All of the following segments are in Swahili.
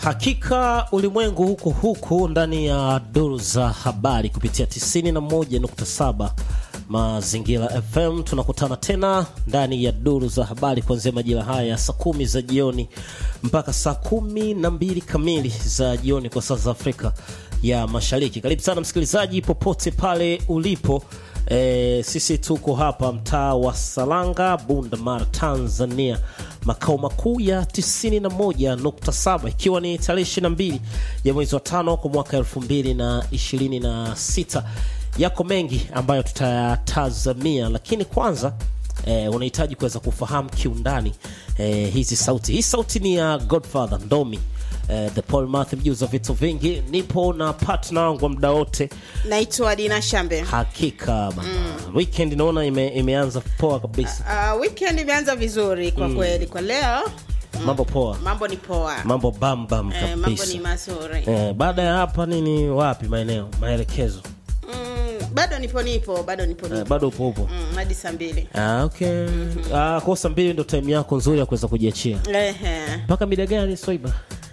Hakika ulimwengu huko huku ndani ya duru za habari kupitia 91.7 Mazingira FM. Tunakutana tena ndani ya duru za habari kuanzia majira haya ya saa kumi za jioni mpaka saa kumi na mbili kamili za jioni kwa saa za Afrika ya Mashariki. Karibu sana msikilizaji, popote pale ulipo. E, sisi tuko hapa mtaa wa Salanga, Bunda Mara, Tanzania, makao makuu ya 91.7 ikiwa ni tarehe 22 ya mwezi wa tano kwa mwaka 2026. Yako mengi ambayo tutayatazamia, lakini kwanza eh, unahitaji kuweza kufahamu kiundani eh, hizi sauti. Hii sauti ni ya Godfather Ndomi eh, the Paul Math, mjuzi wa vitu vingi. Nipo na partner wangu wa muda wote Naitwa Dina Shambe. Hakika bana. Weekend naona ime, imeanza poa kabisa. Uh, weekend imeanza vizuri kwa kweli. Kwa leo Mambo poa. mambo ni poa, Mambo bam bam eh, mambo kabisa. ni mazuri. Eh, baada ya hapa nini wapi maeneo maelekezo? Mm, bado nipo nipo bado nipo Eh, nipo bado upo upo. mm, hadi saa mbili. Ah, okay. Ah, kwa saa mbili ndo time yako nzuri ya kuweza kujiachia. Ehe. Mpaka mida gani Soiba?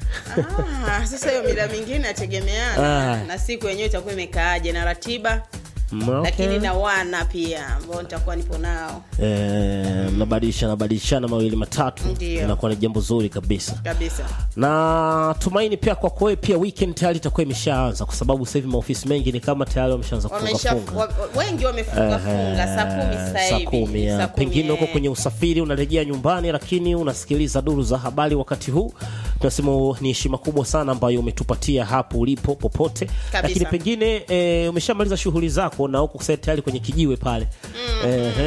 Ah, sasa hiyo mila mingine inategemeana Ah. na siku yenyewe itakuwa imekaaje na ratiba Mm, okay. lakini na wana pia ambao nitakuwa nipo nao Eh, mnabadilisha nabadilishana mawili matatu Ndio. inakuwa ni jambo zuri kabisa kabisa. na tumaini pia kwa kwewe pia weekend tayari itakuwa imeshaanza kwa sababu sasa hivi maofisi mengi ni kama tayari wameshaanza kufunga Wamesha, funga wa, wengi wamefunga funga saa kumi sasa saa hivi. kumi ya. Saa kumi, pengine huko eh. kwenye usafiri unarejea nyumbani lakini unasikiliza duru za habari wakati huu tunasema ni heshima kubwa sana ambayo umetupatia hapo ulipo popote lakini pengine e, umeshamaliza shughuli zako na huko sasa tayari kwenye kijiwe pale mm.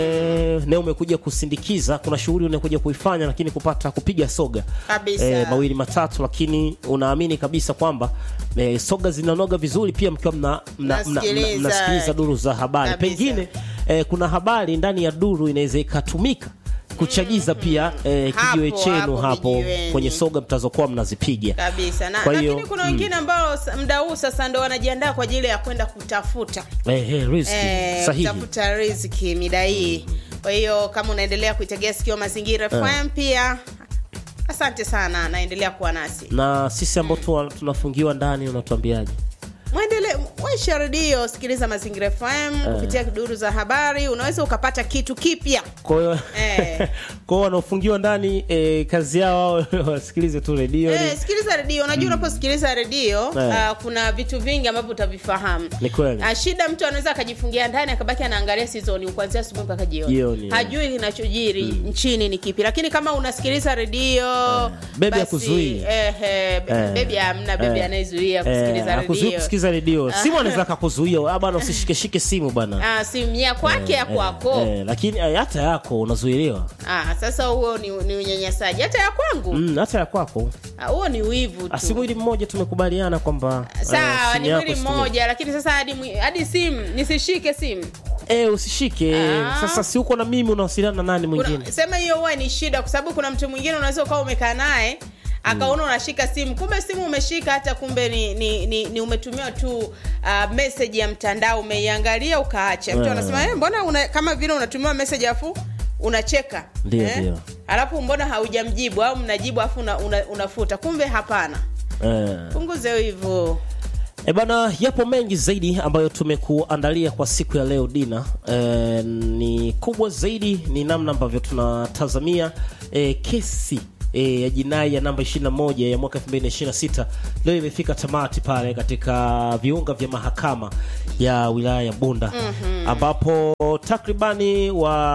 e, na umekuja kusindikiza kuna shughuli unakuja kuifanya lakini kupata kupiga soga Kabisa. e, mawili matatu lakini unaamini kabisa kwamba e, soga zinanoga vizuri pia mkiwa mna, mna, mna, mna, Nasikiliza. mnasikiliza duru za habari Kabisa. pengine eh, kuna habari ndani ya duru inaweza ikatumika kuchagiza pia eh, Hapo, kijiwe chenu hapo hapo kijiweni. kwenye soga mtazokuwa mnazipiga kabisa na, Kwa hiyo, lakini kuna wengine ambao s- muda huu sasa ndo wanajiandaa kwa ajili ya kwenda kutafuta eh, eh, riziki eh, sahihi kutafuta riziki mida hii kwa hiyo kama unaendelea kuitegea sikio mazingira fm pia asante sana naendelea kuwa nasi na sisi ambao tu tunafungiwa ndani unatuambiaje mwendele waisha redio sikiliza mazingira fm kupitia duru za habari unaweza ukapata kitu kipya kwa hiyo Eh. kwa hiyo wanaofungiwa ndani eh, kazi yao wao wasikilize tu redio Eh, ni- sikiliza redio unajua unaposikiliza redio Eh. ah, kuna vitu vingi ambavyo utavifahamu Ni kweli. Ah, shida mtu anaweza akajifungia ndani akabaki anaangalia sizoni kuanzia asubuhi mpaka jioni Jioni, hajui kinachojiri nchini ni kipi lakini kama unasikiliza redio Bebi basi, hakuzuii. eh, eh, be- Eh. bebi hamna bebi Eh. anayezuia eh, kusikiliza hakuzuii redio kusikiliza redio simu anaweza akakuzuia "Ah, bana usishikeshike simu bana Ah, simu ya kwake ya kwako eh, lakini eh, hata yako unazuiliwa Ah, sasa huo ni, ni unyanyasaji hata ya kwangu mm, hata ya kwako Ah, huo ni wivu Ah, si tu mwili mmoja tumekubaliana kwamba eh, sawa simu ni yako mwili usitumie. mmoja lakini sasa hadi, mwi- hadi simu nisishike simu eh, usishike Ah. sasa si uko na mimi unawasiliana na nani mwingine Kuna- sema hiyo huwa ni shida kwa sababu kuna mtu mwingine unaweza ukawa umekaa naye akaona unashika simu kumbe simu umeshika hata kumbe ni, ni, ni, ni umetumia tu uh, message ya mtandao umeiangalia ukaacha mtu Eh. anasema eh, mbona una, kama vile unatumiwa message afu unacheka Ndio, ndio. alafu mbona haujamjibu au mnajibu afu una, una, unafuta kumbe hapana eh. punguze hivyo E bana, yapo mengi zaidi ambayo tumekuandalia kwa siku ya leo Dina. E, ni kubwa zaidi ni namna ambavyo tunatazamia e, kesi e, ya jinai ya namba 21 ya mwaka 2026 leo imefika tamati pale katika viunga vya mahakama ya wilaya ya Bunda ambapo takribani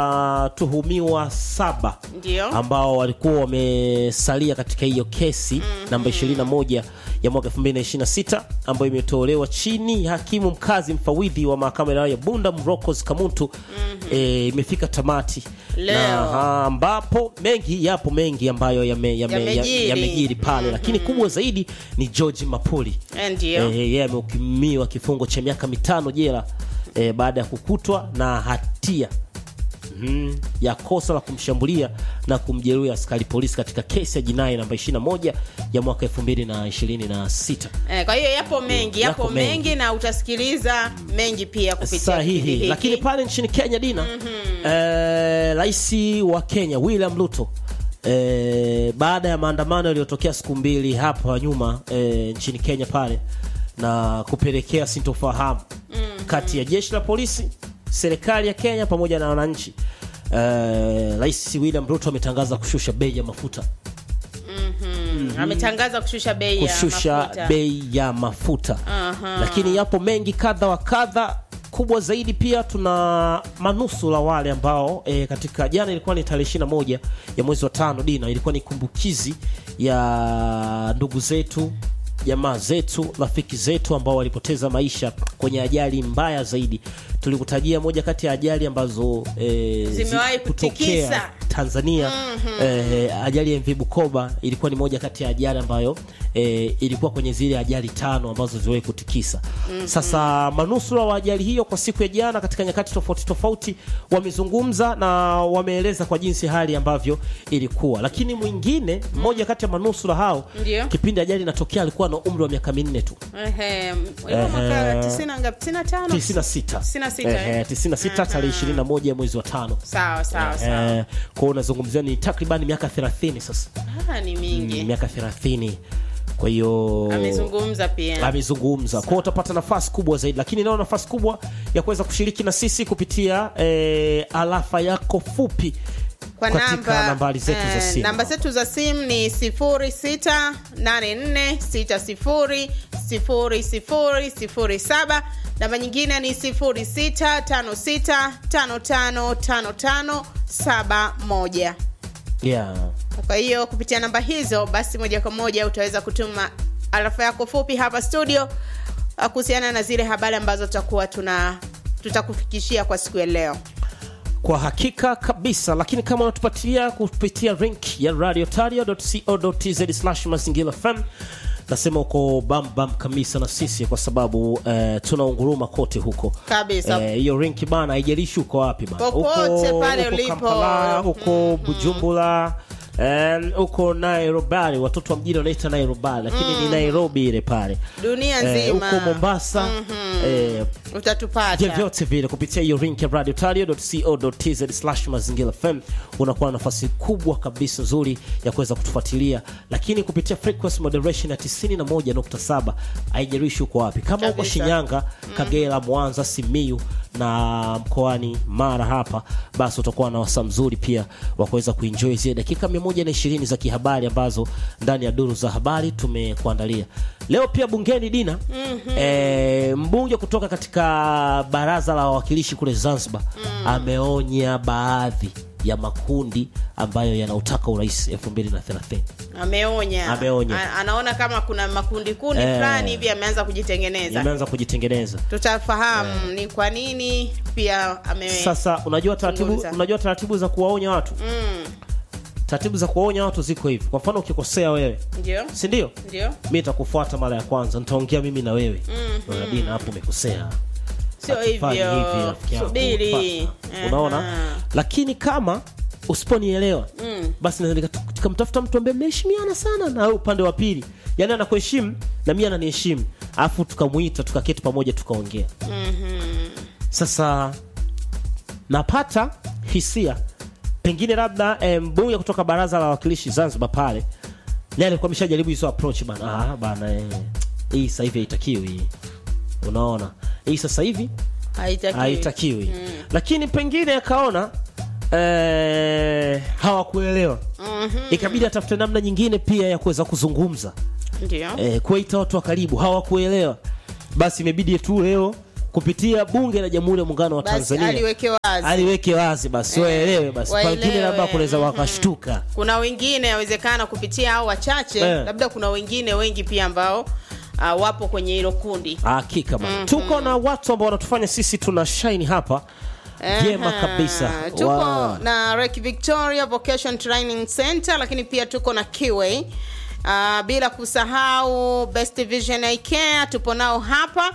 watuhumiwa saba Ndio. ambao walikuwa wamesalia katika hiyo kesi namba 21 ya mwaka 2026 ambayo imetolewa chini ya hakimu mkazi mfawidhi wa mahakama ya wilaya ya Bunda Mrokos Kamuntu eh, imefika tamati Leo. na ah, ambapo mengi yapo mengi ambayo yame- yame- Yamejiri. yamejiri pale lakini kubwa zaidi ni George Mapuli Eh, ndio Eh, yeye amehukumiwa kifungo cha miaka mitano jela eh, baada ya kukutwa na hatia mhm, ya kosa la kumshambulia na kumjeruhi askari polisi katika kesi ya jinai namba 21 ya mwaka 2026. Eh, kwa hiyo yapo mengi yapo, Yako mengi. mengi. na utasikiliza mengi pia kupitia kipindi Sahihi, hiki. lakini pale nchini Kenya Dina, eh, rais wa Kenya William Ruto e, baada ya maandamano yaliyotokea siku mbili hapa nyuma e, nchini Kenya pale na kupelekea sintofahamu mm-hmm. kati ya jeshi la polisi, serikali ya Kenya pamoja na wananchi. Eh, Rais William Ruto ametangaza kushusha bei ya mafuta Mm, ametangaza kushusha bei ya kushusha mafuta. bei ya mafuta Aha. lakini yapo mengi kadha wa kadha kubwa zaidi pia tuna manusura wale ambao e, katika jana ilikuwa ni tarehe 21 ya mwezi wa tano dina ilikuwa ni kumbukizi ya ndugu zetu jamaa zetu rafiki zetu ambao walipoteza maisha kwenye ajali mbaya zaidi tulikutajia moja kati ya ajali ambazo e, Zimewahi zi- kutokea kutikisa. Tanzania mm-hmm. eh, ajali ya MV Bukoba ilikuwa ni moja kati ya ajali ambayo eh, ilikuwa kwenye zile ajali tano ambazo ziliwahi kutikisa. mm-hmm. Sasa manusura wa ajali hiyo kwa siku ya jana katika nyakati tofauti tofauti wamezungumza na wameeleza kwa jinsi hali ambavyo ilikuwa, lakini mwingine mmoja kati ya manusura hao Ndio. kipindi ajali inatokea alikuwa na umri wa miaka minne tu Ehe, ilikuwa mwaka Ehe. 90 ngapi? 95? 96 96, Ehe, eh? 96 tarehe 21 ya mwezi wa tano. Sawa sawa sawa. Eh, kwa hiyo unazungumzia ni takriban miaka 30 sasa Ah, ni mingi. miaka 30 kwa hiyo Amezungumza pia. amezungumza kwa hiyo utapata nafasi kubwa zaidi lakini nao nafasi kubwa ya kuweza kushiriki na sisi kupitia eh, alafa yako fupi kwa katika namba nambari zetu za eh, simu namba zetu za simu ni 0684600007 namba nyingine ni 0656555571 yeah. kwa hiyo kupitia namba hizo basi moja kwa moja utaweza kutuma arafa yako fupi hapa studio uh, kuhusiana na zile habari ambazo tutakuwa tuna tutakufikishia kwa siku ya leo kwa hakika kabisa lakini kama unatupatia kupitia link ya radiotario.co.tz slash mazingira fm nasema uko bambam kabisa na sisi kwa sababu eh, tunaunguruma kote huko Kabisa. Eh, hiyo link bana haijalishi uko wapi bana Popote Uko- pale uko ulipo. Kampala, uko bujumbura eh, uko nairobi watoto wa mjini wanaita nairobi lakini ni nairobi ile pale dunia Eh, nzima uko mombasa eh, utatupata vyovyote vile kupitia hiyo link ya radiotario.co.tz slash mazingira fm unakuwa na nafasi kubwa kabisa nzuri ya kuweza kutufuatilia lakini kupitia frequency moderation ya 91.7 haijalishi uko wapi kama uko Kabisa. shinyanga kagera mwanza simiu na mkoani mara hapa basi utakuwa na wasaa mzuri pia wa kuweza kuenjoy zile dakika 120 za kihabari ambazo ndani ya duru za habari tumekuandalia leo pia bungeni dina mm-hmm. e, mbunge kutoka katika baraza la wawakilishi kule zanzibar mm. ameonya baadhi ya makundi ambayo yanautaka urais 2030 ameonya Ameonya. A- anaona kama kuna makundi kundi Eh. fulani hivi ameanza kujitengeneza yameanza kujitengeneza tutafahamu ni kwa nini pia ame sasa unajua taratibu Zungumza. unajua taratibu za kuwaonya watu mm, taratibu za kuwaonya watu ziko hivi kwa mfano ukikosea wewe ndio si ndio ndio mi nitakufuata mara ya kwanza nitaongea mimi na wewe mm-hmm. dina hapo umekosea sio Hatufai hivyo hivi, rafiki yangu. subiri Pata. unaona Aha. lakini kama usiponielewa mm. basi naweza nika- nikamtafuta mtu ambaye mmeheshimiana sana na wewe upande wa pili yaani anakuheshimu na mi ananiheshimu alafu tukamwita tukaketi pamoja tukaongea Mhm. sasa napata hisia pengine labda eh, mbunge kutoka baraza la wawakilishi zanzibar pale naye alikuwa ameshajaribu hizo approach bana ah, bana eh, hii sasa hivi haitakiwi hii unaona hii sasa hivi haitakiwi haitakiwi lakini pengine akaona eh, hawakuelewa ikabidi atafute namna nyingine pia ya kuweza kuzungumza ndio eh, kuwaita watu wa karibu hawakuelewa basi imebidi tu leo kupitia bunge la jamhuri ya muungano wa basi tanzania aliweke wazi aliweke wazi basi waelewe basi waelewe. pengine labda kunaweza wakashtuka kuna wengine yawezekana kupitia hao wachache Eh. labda kuna wengine wengi pia ambao uh, wapo kwenye hilo kundi hakika bana tuko na watu ambao wanatufanya sisi tuna shine hapa vyema Aha. kabisa tuko Wow. na Rek Victoria Vocation Training Center lakini pia tuko na Kiway uh, bila kusahau Best Vision Eye Care tupo nao hapa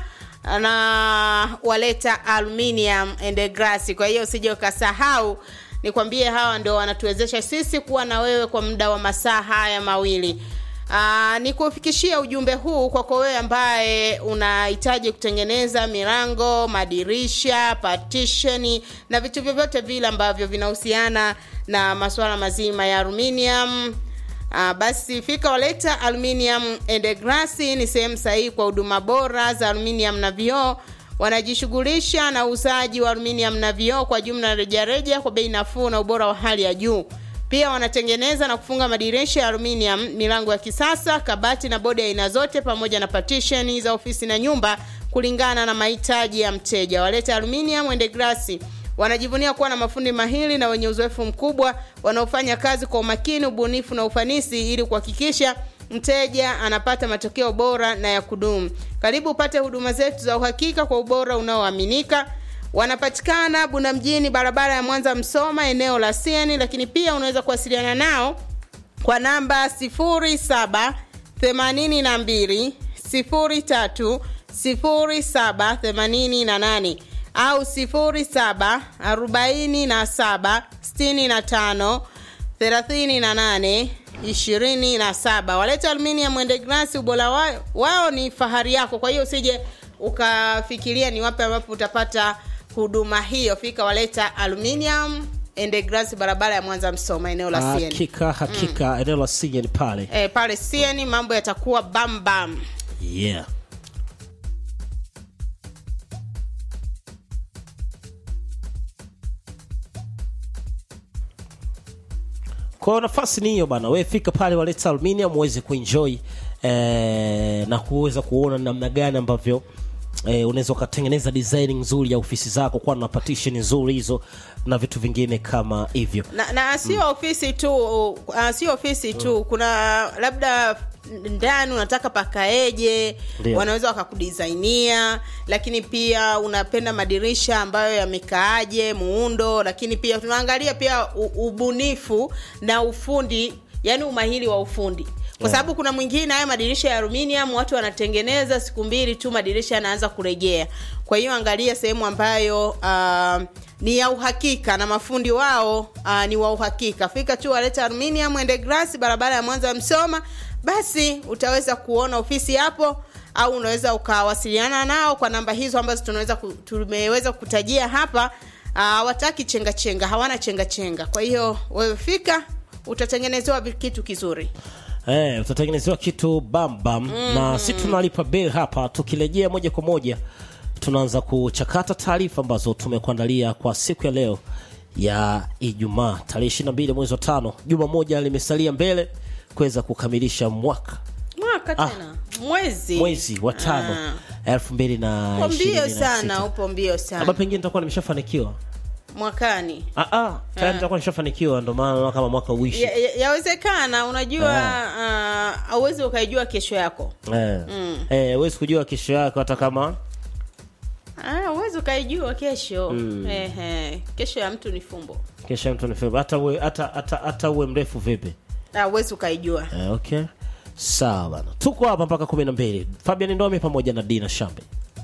na waleta aluminium and glass kwa hiyo usije ukasahau nikwambie hawa ndio wanatuwezesha sisi kuwa na wewe kwa muda wa masaa haya mawili Aa, ni kufikishia ujumbe huu kwako wewe ambaye unahitaji kutengeneza milango, madirisha, partition na vitu vyovyote vile ambavyo vinahusiana na masuala mazima ya aluminium. Aa, basi fika waleta aluminium and glass ni sehemu sahihi kwa huduma bora za aluminium na vioo. Wanajishughulisha na uuzaji wa aluminium na vioo kwa jumla rejareja kwa bei nafuu na ubora wa hali ya juu. Pia wanatengeneza na kufunga madirisha ya aluminium, milango ya kisasa, kabati na bodi ya aina zote, pamoja na partition za ofisi na nyumba kulingana na mahitaji ya mteja. Waleta aluminium and glass wanajivunia kuwa na mafundi mahiri na wenye uzoefu mkubwa wanaofanya kazi kwa umakini, ubunifu na ufanisi ili kuhakikisha mteja anapata matokeo bora na ya kudumu. Karibu upate huduma zetu za uhakika kwa ubora unaoaminika. Wanapatikana Bunda mjini, barabara ya Mwanza Msoma, eneo la Sieni, lakini pia unaweza kuwasiliana nao kwa namba 07 82 03 07 88 au 07 47 65 38 27. Waleta Aluminium and Glass, ubora wao, wao ni fahari yako. Kwa hiyo usije ukafikiria ni wapi ambapo utapata huduma hiyo. Fika Waleta Aluminium and Glass, barabara ya Mwanza Msoma, eneo la Sieni. hakika hakika eneo la Sieni pale E, pale Sieni mambo yatakuwa bam bam. yeah kwa hiyo nafasi ni hiyo bana we fika pale waleta aluminium uweze kuenjoy eh, na kuweza kuona namna gani ambavyo eh, unaweza ukatengeneza design nzuri ya ofisi zako kuwa na partition nzuri hizo na vitu vingine kama hivyo na, na sio ofisi tu uh, sio ofisi tu kuna labda ndani unataka pakaeje Ndio. wanaweza wakakudisainia lakini pia unapenda madirisha ambayo yamekaaje muundo lakini pia tunaangalia pia u- ubunifu na ufundi yani umahiri wa ufundi kwa sababu kuna mwingine haya madirisha ya aluminium watu wanatengeneza siku mbili tu madirisha yanaanza kurejea kwa hiyo angalia sehemu ambayo uh, ni ya uhakika na mafundi wao uh, ni wa uhakika fika tu waleta aluminium and glass barabara ya mwanza msoma basi utaweza kuona ofisi hapo au unaweza ukawasiliana nao kwa namba hizo ambazo tunaweza ku, tumeweza kutajia hapa hawataki uh, chenga chenga hawana chenga chenga kwa hiyo wewe fika utatengenezewa vi- kitu kizuri Eh, utatengenezewa kitu bambam mm. na si tunalipa bill hapa tukirejea moja kwa moja tunaanza kuchakata taarifa ambazo tumekuandalia kwa siku ya leo ya ijumaa tarehe 22 mwezi wa tano juma moja limesalia mbele kuweza kukamilisha mwaka mwaka Ah. tena mwezi mwezi wa tano elfu mbili na upo mbio ishirini na sana sita. upo mbio Ama sana pengine nitakuwa nimeshafanikiwa mwakani Ah, ah, tayari nitakuwa nimeshafanikiwa ndo maana naona kama mwaka uishi Ya- ya- yawezekana unajua hauwezi ukaijua kesho yako eh, eh, huwezi kujua kesho yako hata kama Ah, huwezi ukaijua kesho Ehe, kesho ya mtu ni fumbo kesho ya mtu ni Februari. hata uwe hata hata hata uwe mrefu vipi Ah, huwezi ukaijua eh, okay sawa bana tuko hapa mpaka kumi na mbili fabian ndomi pamoja na dina shambe